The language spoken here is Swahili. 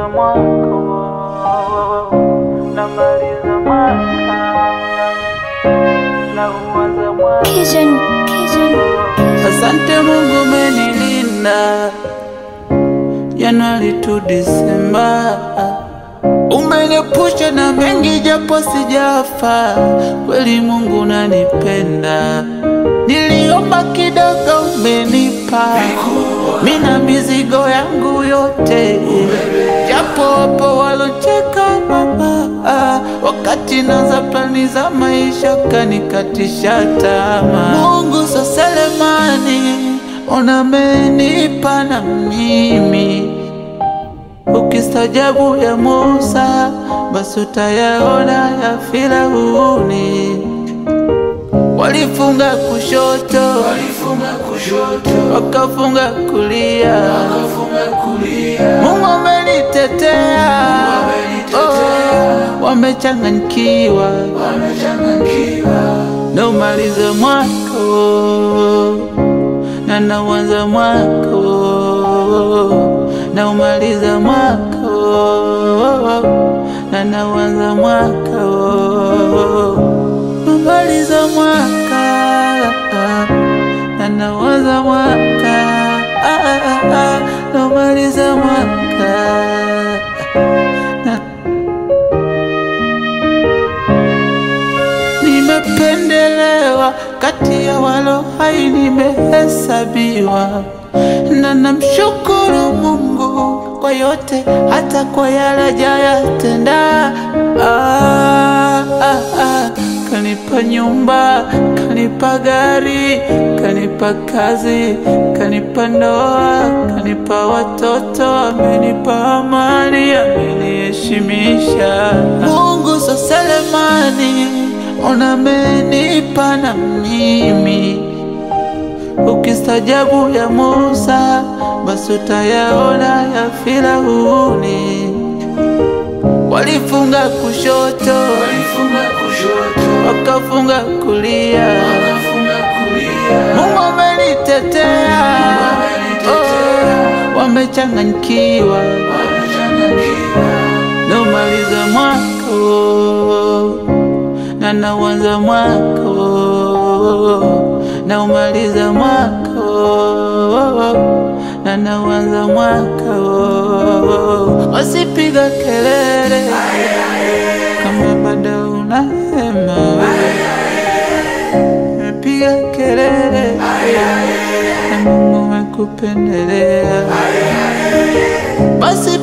namaliza mwaka namaliza mwaka na uanza mwaka Pigeon, pigeon. Asante Mungu umenilinda Januari tu Disemba, umeniepusha na mengi japo sijafa. Kweli Mungu unanipenda, niliomba kidogo umenipa, mina mizigo yangu yote, japo wapo walocheka baba, wakati naza plani za maisha kanikatisha tamaa. Mungu so selemani unamenipa na mimi ukistajabu ya Musa basi utayaona ya Firauni. Walifunga kushoto, wakafunga kulia, Mungu amenitetea, oh, wamechanganyikiwa na umalize mwaka na nauanza mwaka na umaliza mwaka na nauanza mwaka umaliza mwaka na nauanza mwaka na umaliza mwaka na nimependelewa kati ya walo hai nimehesabiwa, na namshukuru Mungu kwa yote, hata kwa yale hajayatenda. Ah, ah, ah. Kanipa nyumba, kanipa gari, kanipa kazi, kanipa ndoa, kanipa watoto, amenipa amani, ameniheshimisha. Mungu so selemani unamenipa na mimi ukistajabu ya Musa basi utayaona ya Firauni. Walifunga kushoto, wakafunga kulia, Mungu amenitetea, oh, wamechanganyikiwa na umaliza mwaka na nauanza mwaka na umaliza mwaka na nauanza mwaka wasipiga kelele kama bado una hema piga kelele na Mungu amekupendelea basi